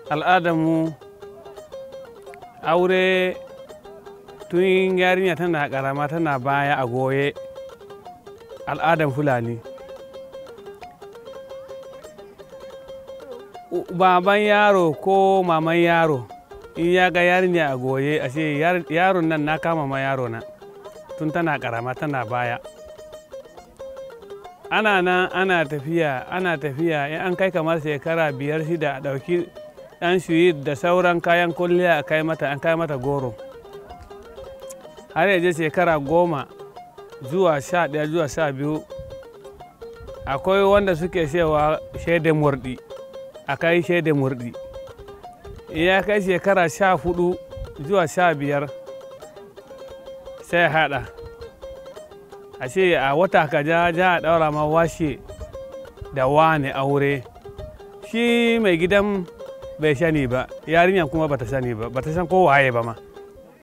al'adarmu aure tun yarinya tana karama tana baya a goye al'adan fulani baban yaro ko maman yaro in ya ga yarinya a goye ashe yaron nan na kama ma yaro na tun tana karama tana baya ana nan ana tafiya ana tafiya in an kai kamar shekara biyar shida a ɗauki ɗan shuyi da sauran kayan kulliya a kai mata an kai mata goro har yaje shekara goma zuwa sha ɗaya zuwa sha biyu akwai wanda suke cewa shaidar murɗi a kai shaidar murɗi ya kai shekara sha hudu zuwa sha biyar sai haɗa ashe a wata kaja ja a ɗaura ma washe da wane aure shi mai gidan bai sani ba yarinyar kuma bata sani ba bata san ko waye ba ma